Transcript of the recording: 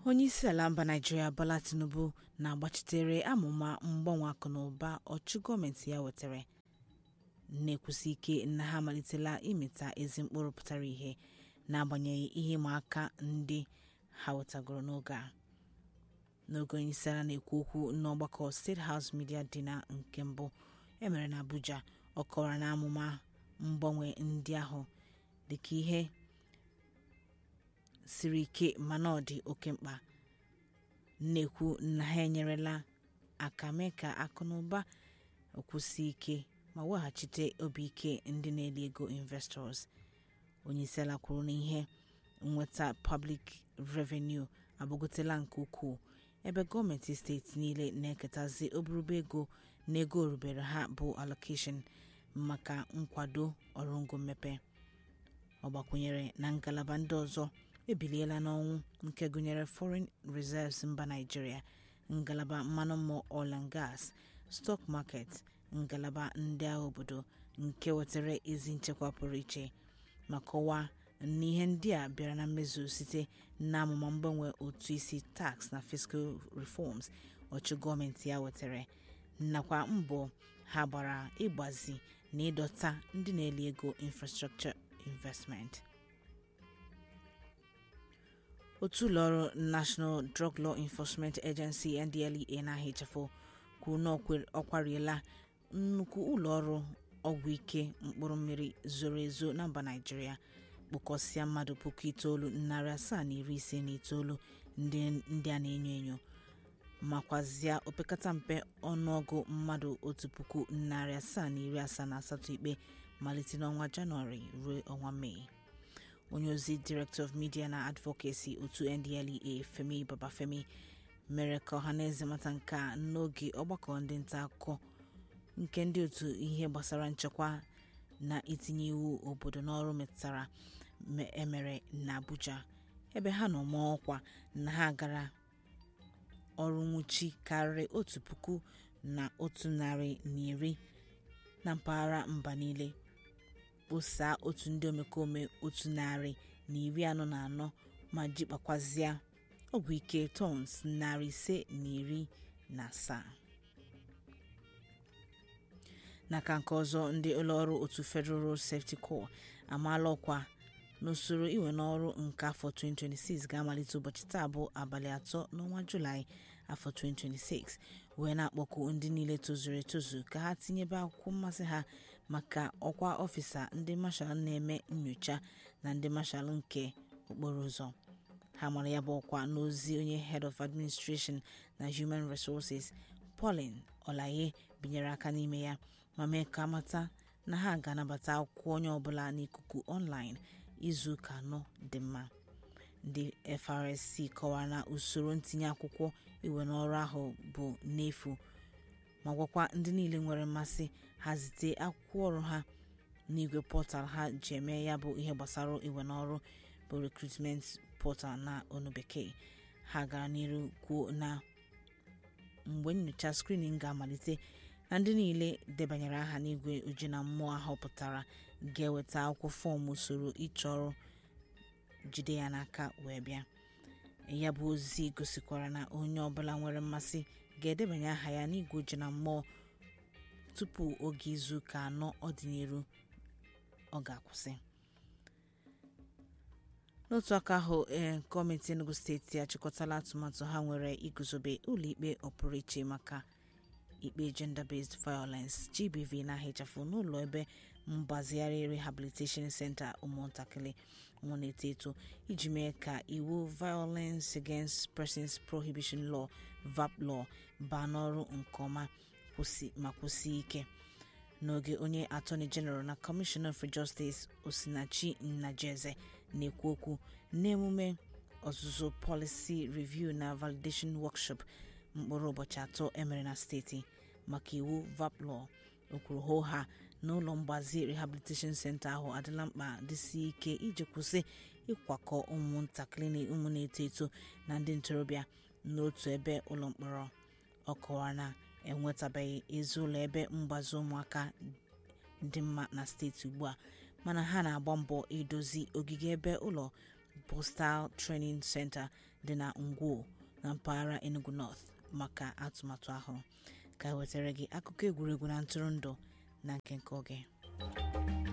onyeisiala mba naịjirịa bola tinubu na-agbachitere amụma mgbanwe akụnụba ọchịchị gọọmenti ya wetara na-ekwusi ike na ha amalitela ịmịta ezi mkpụrụ pụtara ihe n'agbanyeghị ihe ịma aka ndị ha wetagoro n'oge a n'oge onyeisiala na-ekwu okwu n'ọgbakọ steeti house media dinner nke mbụ emere n'abuja ọ kọwara na amụma mgbanwe ndị ahụ dịka ihe siri ike mana ọ dị oke mkpa na-ekwu na ha enyerela aka mee ka akụnụba kwụsie ike ma weghachite obi ike ndị na-eli ego investors onyeisiala kwuru na ihe nnweta public revenue agbagotela nke ukwuu ebe gọọmenti steeti niile na-eketazi oburuba ego na ego orubere ha bụ allocation maka nkwado ọrụngo mmepe ọ gbakwunyere na ngalaba ndị ọzọ ebiliela n'ọnwụ nke gụnyere foreign reserves mba naijiria ngalaba mmanụ mmụọ oil and gas stock market ngalaba ndị agha obodo nke wetara ezi nchekwa pụrụ iche ma kọwaa na ihe ndị a bịara na mmezu site n'amụma mgbanwe ụtụ isi tax na fiscal reforms ọchị gọọmenti ya wetara nakwa mbọ ha gbara ịgbazi na ịdọta ndị na-eli ego infrastructure investment otu ụlọọrụ national drug law enforcement agency ndlea na-ahịchafụ kwuru na ọ kwariela nnukwu ụlọọrụ ọgwụ ike mkpụrụ mmiri zoro ezo na mba naijiria kpụkọsịa mmadụ puku itoolu narị asaa na iri ise na itoolu ndị a na-enyo enyo makwazie opekata mpe ọnụọgụ mmadụ otu puku narị asaa na iri asaa na asatọ ikpe malite n'ọnwa janụarị ruo ọnwa mee onye ozi director of media na advocacy otu ndlea femi babafemi mere ka ọhaneze mata nke a n'oge ọgbakọ ndị nta akụkọ nke ndị otu ihe gbasara nchekwa na itinye iwu obodo n'ọrụ metụtara emere na abuja ebe ha nọ maa ọkwa na ha gara ọrụ nwụchi karịrị otu puku na otu narị na iri na mpaghara mba niile kposaa otu ndị omekome otu narị na iri anọ na anọ ma jikpakwazịa ọgwụ ike tons narị ise na iri na asaa n'aka nke ọzọ ndị ụlọọrụ otu federal road safety corps amaala ọkwa n'usoro iwe n'ọrụ nke afọ 2026 ga-amalite ụbọchị taa bụ abalị atọ n'ọnwa julaị afọ 2026 wee na-akpọku ndị niile tozuru etozu ka ha tinyebe akwụkwọ mmasị ha maka ọkwa ọfịsa ndị mashal na-eme nyocha na ndị mashal nke okporo ụzọ ha mara ya bụ ọkwa n'ozi onye head of administration na human resources pauline olaye binyere aka n'ime ya ma mee ka amata na ha ga-anabata akwụkwọ onye ọbụla n'ikuku online izu ụka anọ dị mma ndị FRSC kọwara na usoro ntinye akwụkwọ iwe n'ọrụ ahụ bụ n'efu ma gwakwa ndị niile nwere mmasị ha zite akwụkwọ ọrụ ha n'igwe pọtal ha ji eme ya bụ ihe gbasara iwe n'ọrụ bụ recruitment portal na onu bekee ha gara n'iru kwuo na mgbe nyocha screening ga-amalite na ndị niile debanyere aha n'igwe oji na mmụọ ahọpụtara ga-eweta akwụkwọ fọm usoro ịchọ ọrụ jide ya n'aka wee bịa ya bụ ozi gosikwara na onye ọbụla nwere mmasị ga-edebanye aha ya n'igwe oji na mmụọ tupu oge izuụka anọ ọdịnihu ọ ga-akwụsị n'otu aka ahụ ee gọọmenti enugu steeti achịkọtala atụmatụ ha nwere iguzobe ụlọikpe ọpụrụ iche maka ikpe gender-based violence gbv na-ahịchafụ n'ụlọ ebe mgbazigharị rehabilitation center ụmụntakịrị nwa na-eto eto iji mee ka iwu violence against persons prohibition law vap law baa n'ọrụ nke ọma ma kwụsie ike n'oge onye attorney general na commissioner for justice osinachi nnajeze na-ekwu okwu n'emume ọzụzụ policy review na validation workshop mkpụrụ ụbọchị atọ emere na steeti maka iwu vap law o kwuru hoo ha na ụlọ mgbazi rehabilitation center ahụ adịla mkpa dịsi ike iji kwụsị ịkwakọ ụmụntakịrị na ụmụ na-eto eto na ndị ntorobịa n'otu ebe ụlọ mkpọrọ ọ kọwara na enwetabeghị ezi ụlọ ebe mgbazi ụmụaka dị mma na steeti ugbu a mana ha na-agba mbọ idozi ogige ebe ụlọ postal training center dị na ngwo na mpaghara enugu north maka atụmatụ ahụ ka e wetara gị akụkọ egwuregwu na ntụrụndụ na nke nke oge